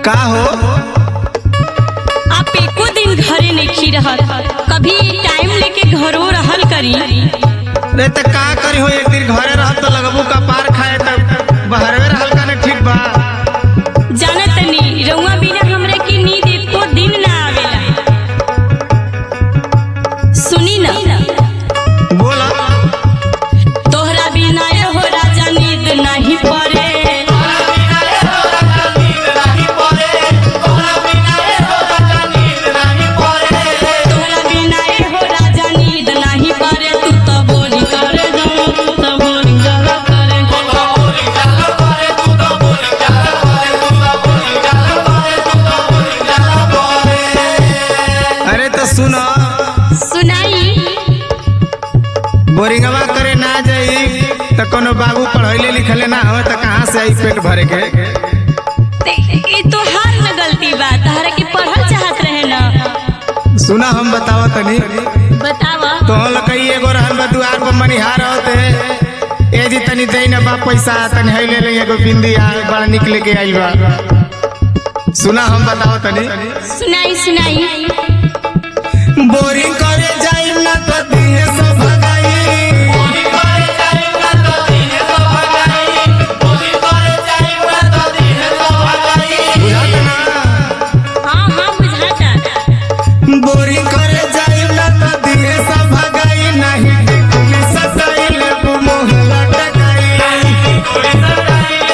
का हो आप एको दिन घरे नहीं रहत कभी टाइम लेके घरो रहल करी रे त का करी हो एक दिन घरे रह तो लगबू का पार खाए त बहरवे रहल का न ठीक बा जानत नहीं रउआ बिना हमरे की नींद एको दिन ना आवेला सुनी ना बोला तोहरा बिना ए हो राजा नींद नहीं पड़े तोहरा बिना ए हो राजा नींद नहीं पड़े तू तो बोली करे जाओ तू तो बोली जरा करे अरे तो सुन सुनाई बोरिंगवा करे ना जाई त कोनो बाबू पढ़ैले लिखले ना हो त कहाँ से आई पेट भरे के ते ई तो हार न गलती बा तहरा के पढ़ल चाहत रहे ना सुना हम बतावा तनी बतावा तो हम लकई एगो रहन बा दुआर पर मनिहार होते ए जी तनी दे ना बा पैसा तनी है ले ले एगो बिंदी आ बड़ा निकले के आइल बा सुना हम बतावा तनी सुनाई सुनाई बोरिंग करे जाई ना तो दिहे सब भगाई बुझात ना हाँ हाँ बुझाता बोरिंग करे जाई ना तो दिहे सब भगाई नहीं पुलिस सताइल मोह लटकाई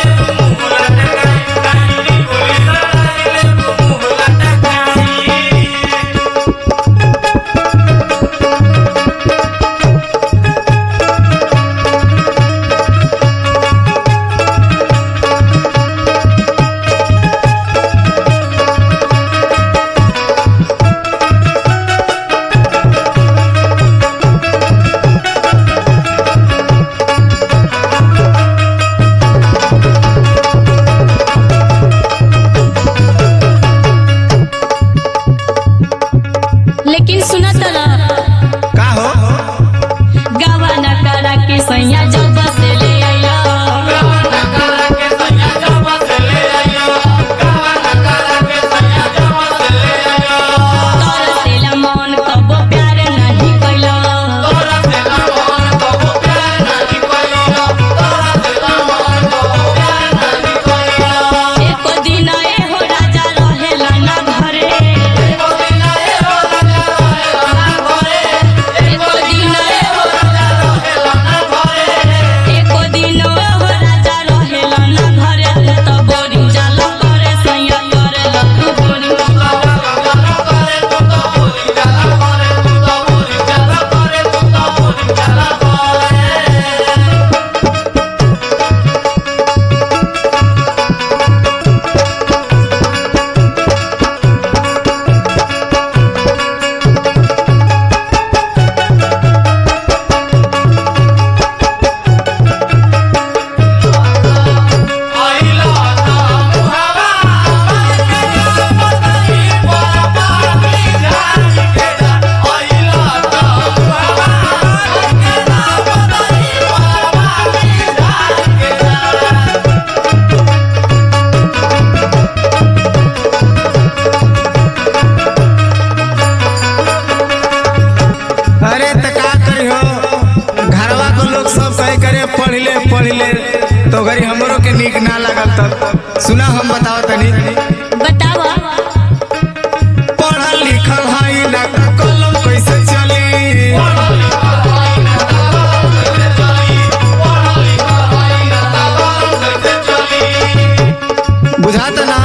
लेकिन सुना तला का हो गावा न करा के सैया जब से ले आइला तरसेला मन कबो प्यार नहीं कैला एको दिन ए हो राजा रहेला ना घरे एको दिन ए हो एको दिन ए हो राजा रहेला ना घरे तू तो बोरिंग जाला करे सैया करेला तू बोरिंग अरे त का करी हो घरवा को लोग सब कहे करे पढ़ ले पढ़ ले तो घरी हमरो के नीक ना लागल तब सुना हम बताओ तनी बतावा पढ़ल लिखल हई ना त कलम कैसे चली बुझात ना